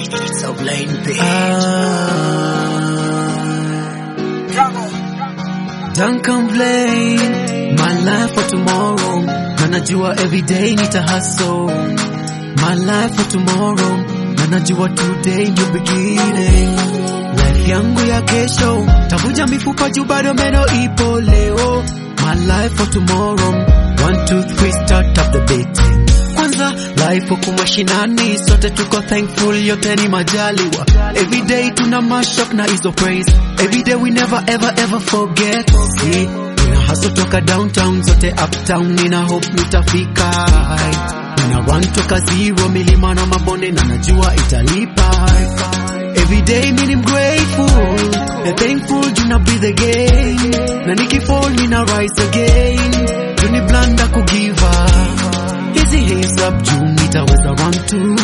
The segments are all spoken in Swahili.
So blind bitch. Don't complain, my life for tomorrow. Na najua everyday nita hustle. My life for tomorrow. Na najua today ndio beginning. Life yangu ya kesho, tavuja mifupa juu bado meno ipo leo. My life for tomorrow. One, two, three, start up the beating. Kwanza life huku mashinani, sote tuko thankful, yote ni majaliwa. Everyday tuna mashup na hizo praise. Everyday we never ever ever forget. See, nina hustle toka downtown zote uptown, nina hope nitafika high. Nina run toka zero, milima na mabonde na najua italipa. Everyday mimi ni grateful, na thankful juu na breathe again. Na nikifall nina rise again. Juu ni blanda kugiva. Hizi hands up juu nitaweza run tu.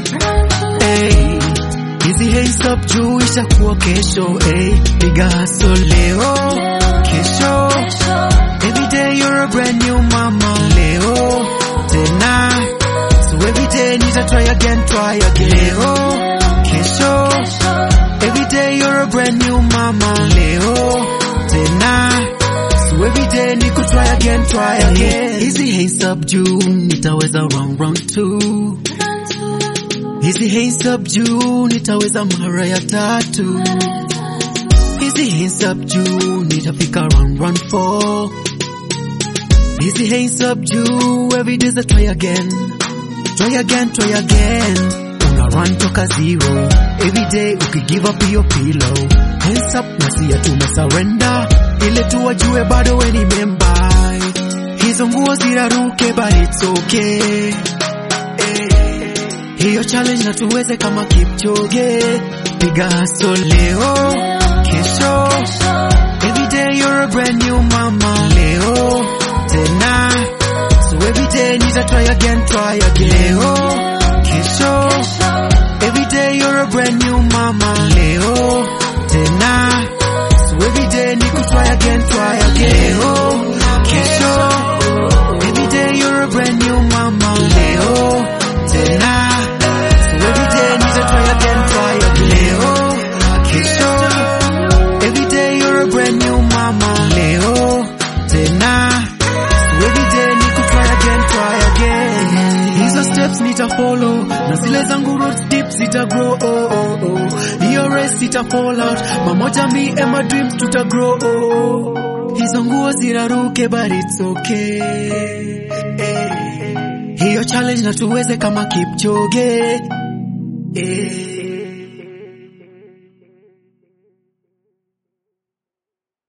Hey, hizi hands up juu ishakuwa kesho. Hey, piga hustle leo, kesho. Every day you're a brand new mama. Leo, tena. So every day nita try again, try again. Leo, kesho. Every day you're a brand new mama. Leo, tena. So every day ni try again, try again. Hizi hands up juu nitaweza round round two. Hizi hands up juu nitaweza mara ya tatu. Hizi hands up juu nitafika round round four. Hizi hands up juu every day's a try again. Try again, try again. Una run toka zero. Every day ukigive up your pillow. Hands up na siya tumesurrender. Ile tu wajue bado we ni member. Hizo nguo ziraruke but it's okay. Eh, Hiyo challenge na tuweze kama Kipchoge. Piga hustle leo, kesho. Every day you're a brand new mama. Leo, tena. So every day nita try again, try again. Leo, kesho. Every day you're a brand new mama. Leo, tena. So every day niku try again, try again. Leo, kesho. Every day you're a brand new mama. Leo, tena. So every day nita try again, try again. Leo, kesho. Every day you're a brand new mama. Leo, tena. So every day niku try again, try again. Hizo steps nita follow na zile zangu roads deep zita grow. Oh, oh, oh. Hiyo race sita fall out. Mamoja me and my dreams tuta grow. Oh. Hizo nguo ziraruke but it's okay. Eh. Hiyo challenge na tuweze kama Kipchoge. Eh.